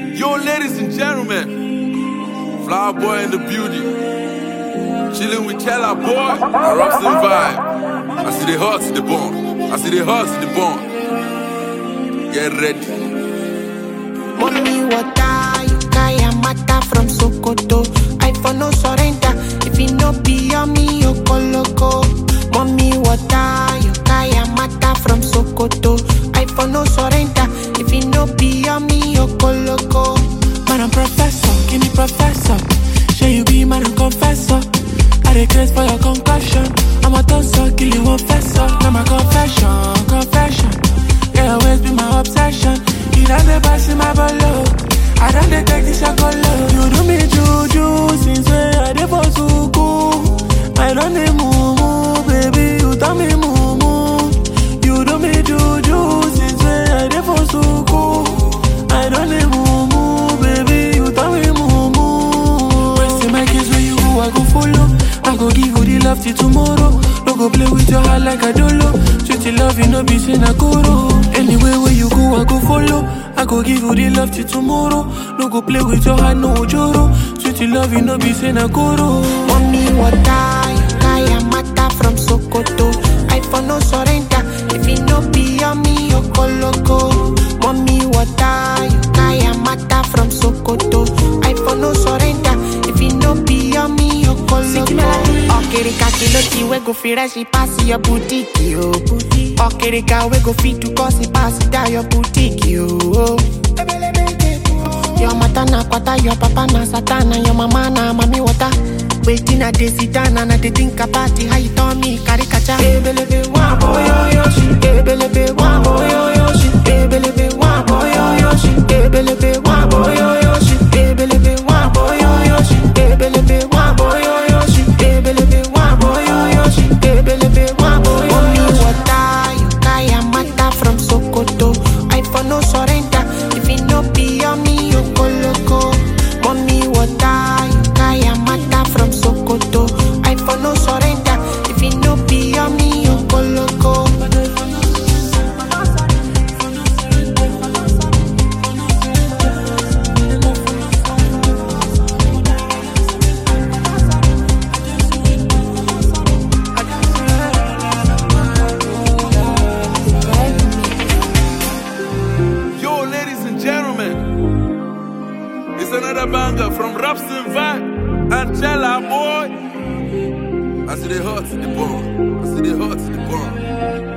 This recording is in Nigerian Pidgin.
Yo, ladies and gentlemen, Flower Boy in the beauty. Chilling with Chella Boy and Robson Vibe. I see the hearts in the bone. I see the hearts in the bone. Get ready. Mommy water, you kaya mata from Sokoto. I for no surrender. If it no be on me, you loco. Mommy water, you kaya mata from Sokoto. I for no surrender. If it no be on me, you loco. Man, I'm professor, give me professor. Shall you be man, I'm confessor. I request for your concussion. I'm a tosser, kill you one fessor. Now my confession, confession. Yeah, always be my obsession. You done the pass in my bolo. I done the take this love. You do me juju since when I did for suku. I done the moo baby. You tell me moo You do me juju since when I did for suku. I done the moo baby. You tell me moo Wasting my kids where you go, I go follow. I go give you the love till tomorrow. No go play with your heart like a dolo. Sweet love, you know be saying a guru. Anywhere where you go, I go follow. I go give you the love till tomorrow. No go play with your heart, no joro. Sweet love, you know be saying a guru. Mommy water, you kaya mata from Sokoto. I for no surrender. If it no be on me, you loco. Mommy water, you kaya mata from Sokoto. I for no surrender. If it no be on me, you loco. Okerika kilo we go fit rush it pass your boutique, yo. Okerika we go fit to cause it pass it down your boutique, yo. Your mata na kwata, your papa na satana, your mama na mami water. Waiting a day sit down and I dey think about it, how you turn me caricature. Ebelebe wa boy yo yo shi, ebelebe wa boy yo yo shi, ebelebe wa boy yo yo shi, ebelebe wa boy yo yo shi, ebelebe wa boy yo yo shi, ebelebe wa boy yo yo shi, ebelebe wa boy yo yo shi, ebelebe wa boy yo yo shi. water, you kaya mata from Sokoto. I for no surrender, if it no be on me, you go loco. Mommy water, you kaya mata from Sokoto. I for no surrender, if it no be on me, you go loco. Yo, ladies and gentlemen, it's another banger from Robson Vibe and Chella Boy. I see the hearts in the bone. I see the hearts in the bone.